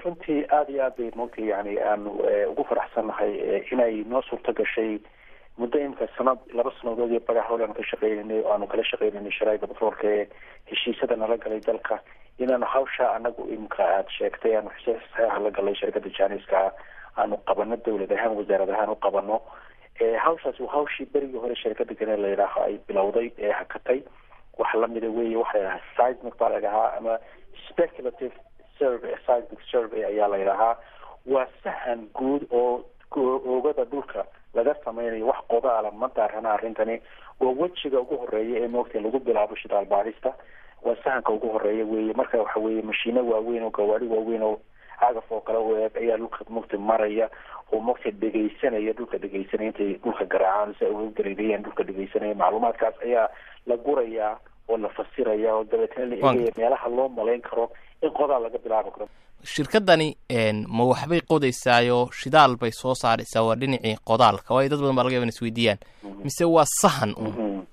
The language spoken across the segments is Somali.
runtii aada iyo aad bay mogtay yani aanu ugu faraxsannahay inay noo suurto gashay muddo imika sanad laba sanadood iyo bagax hol aanu ka shaqeynaynay oo aanu kala shaqeynaynay sharaaida batroolka ee heshiisada nala galay dalka inaanu hawsha anagu imika aada sheegtay aanu saxeexa la galay shirkada janiska aanu qabano dawlad ahaan wasaarad ahaan u qabano hawshaas waa hawshii berigii hore shirkada gane la yidhaaho ay bilowday ee hakatay wax lamida weeye waxa la yidhaha seismic baa la yidhahaa ama speculative survey seismic survey ayaa la yidhahaa waa sahan guud oo oogada dhulka laga sameynayo wax qodaala ma daarana arrintani waa wejiga ugu horeeya ee moogta lagu bilaabo shidaal baadhista waa sahanka ugu horeeya weeye marka waxa weeye mashiino waaweyn oo gawaari waaweyn oo cagaf oo kale u eeg ayaa dhulka mugta maraya oo mugta dhegaysanaya dhulka dhegaysanaya intay dhulka garaacaan si ay uga gareerayaan dhulka dhegaysanaya macluumaadkaas ayaa la gurayaa oo la fasiraya oo dabeetna la eegaya meelaha loo malayn karo in qodaal laga bilaabi karo shirkadani ma waxbay qodaysaayo shidaal bay soo saaraysaa waa dhinacii qodaalka waayo dad badan baa laga yaba in isweydiiyaan mise waa sahan un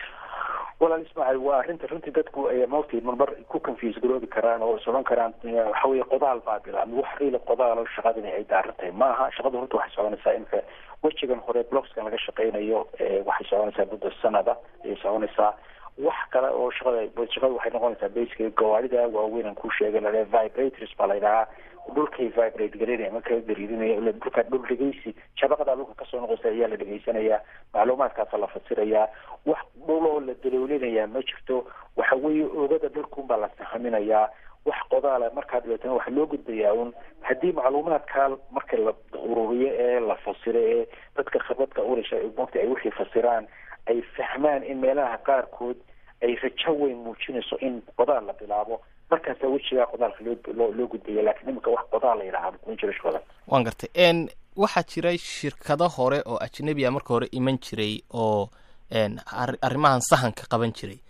walaal ismaaciil waa arrinta runtii dadku mawti marmar ku confuse garoobi karaan oo is odhan karaan waxa weye qodaal baa bilaabmay wax riila qodaalo shaqadani ay daaran tahay ma aha shaqada horta waxay soconaysaa imika wejigan hore blockskan laga shaqeynayo waxay soconaysaa muddo sanada ayay soconaysaa wax kale oo shaqada shaqada waxay noqonaysaa basically gawaarida waaweyn aan ku sheegay lale vibrators baa la yidhahaa dhulkay vibrate garinaya marka gariidinaya dhulka dhul dhegeysi shabaqada dhulka kasoo noqoysa ayaa la dhegeysanayaa macluumaadkaasa la fasirayaa wax dhuloo la daloolinayaa ma jirto waxa weeye oogada dhulkun baa la sahaminayaa wax qodaala markaa dabeetana waxa loo gudbayaa un haddii macluumaadkaa marka la ururiyo ee la fasiro ee dadka khibradka ulasha mogta ay wixii fasiraan ay fahmaan in meelaha qaarkood ay rajo weyn muujinayso in qodaal la bilaabo markaasa wejigaa qodaalka loo loo gudbaya lakiin iminka wax qodaal la yidhaha kuma jiro shaqada waan gartay n waxaa jiray shirkado hore oo ajnabi a marka hore iman jiray oo arrimahan sahanka qaban jiray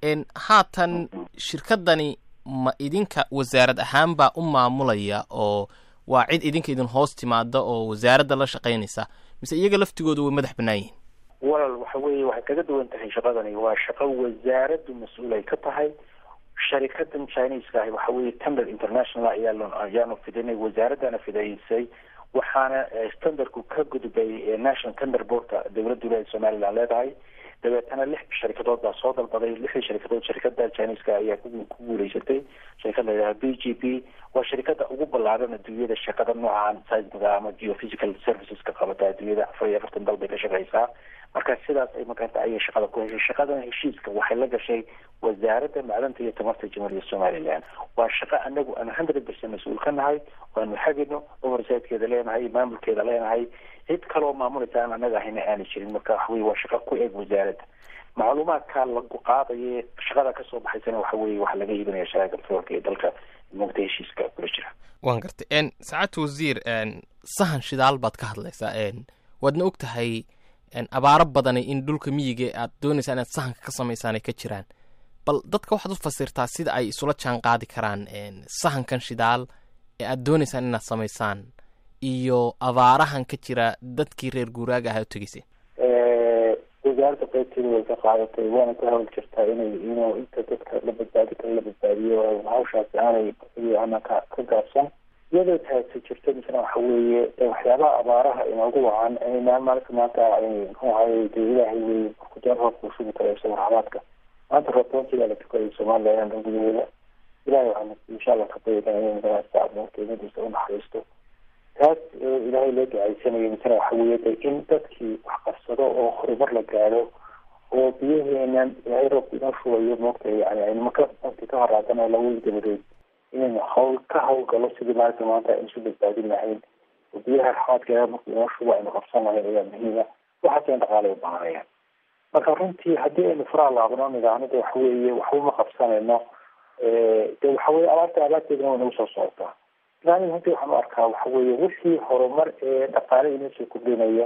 haatan shirkadani ma idinka wasaarad ahaan baa u maamulaya oo waa cid idinka idin hoos timaada oo wasaaradda la shaqaynaysa mise iyaga laftigooda way madax bannaan yihin walal waxa weeye waxay kaga duwan tahay shaqadani waa shaqo wasaaraddu mas-uul ay ka tahay sharikadan chineska ahi waxa weeye tender international ayaa ayaanu fidinay wasaaraddana fidaysay waxaana standardku ka gudbay national tender boardka dowladda wilaayada somaliland leedahay dabeetana lix sharikadood baa soo dalbaday lixdii sharikadood sharikada chineska ayaa ku guuleysatay sharikad la yidhaha b g p waa sharikada ugu ballaaran adduunyada shaqada noocan seismiga ama geophysical serviceska qabata adduunyada afar iyo afartan dal bay ka shaqeysaa marka sidaas ay magaranta ayay shaqada ku heshay shaqadan heshiiska waxay la gashay wasaaradda macdanta iyo tamarta jamhuuriyadda somaliland waa shaqo anagu aan hundred percent mas-uul ka nahay waanu xagino oversidekeeda leenahay maamulkeeda leenahay cid kaloo maamulaysa aan anaga ahayna aana jirin marka waxaweye waa shaqo ku eg wasaaradda macluumaadkaa lagu qaadaye shaqada kasoo baxaysana waxa weye waxaa laga iibinaya sharaaka petroolka ee dalka mugta heshiiska kula jira waan gartay saacadta wasiir sahan shidaal baad ka hadlaysaa waadna og tahay abaaro badani in dhulka miyiga aad doonaysaa inaad sahanka ka samaysaan ay ka jiraan bal dadka waxaad u fasirtaa sida ay isula jaan qaadi karaan sahankan shidaal ee aad doonaysaan inaad samaysaan iyo abaarahan ka jira dadkii reer guuraaga ahaa u tegeyseen wasaaradda qaybteeda way ka qaadatay waana ka hawl jirtaa inay inuu inta dadka la badbaadi kara la badbaadiyo hawshaasi aanay ana ka ka gaabsan iyadoo taasi jirto misna waxa weeye waxyaabaha abaaraha inoogu wacan inaan maalinka maanta muxuu ahaye dee ilaahay wey kujar roobka u shubi karo isaga raxmaadka maanta roobtoontigaa la tukaday somaliland gudaheeda ilahay waxaan insha allah ka bayadaa inay madaasta abuurkeemadiisa u naxariisto taas ilaahay loo ducaysanayo misna waxa weeye de in dadkii wax qabsado oo horumar la gaadho oo biyaheenan ilaahay roobka inoo shubayo moogta yani aynu maka mati ka horaadana laweli dabadeed inaynu hawl ka hawlgalo sidii maalinta maanta aynu isu badbaadin lahayn oo biyaha raxmaadkeeda marka inoo shubo aynu qabsan lahayn ayaa muhiima waxaas in dhaqaalay u baahanayaan marka runtii haddii aynu furaa laabno nidaamada waxa weeye waxba ma qabsanayno de waxa weye abaarta abaarteedana way nagu soo socotaa islaamiga runtii waxaan u arkaa waxa weeye wixii horumar ee dhaqaale inoo soo kordhinaya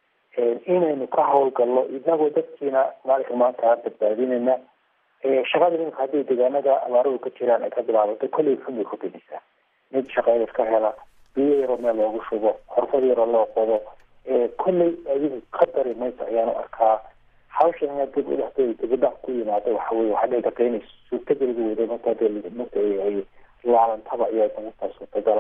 inaynu ka hawlgalno inagoo dadkiina maalinka maanta badbaadinayna shaqada iminka hadday deegaanada abaaradu ka jiraan ay ka bilaabato kolley xun bay kordhinaysaa mid shaqeeyad ka hela biyo yaroo meel loogu shubo xorfad yaroo loo qodo kolley adigu ka dari mayso ayaan u arkaa hawshan inaad dib udhaxday dibadhac ku yimaado waxa weye waxaa dhici karta inay suurtageliga weyda marka marka ay laabantaba ayaa suurtagal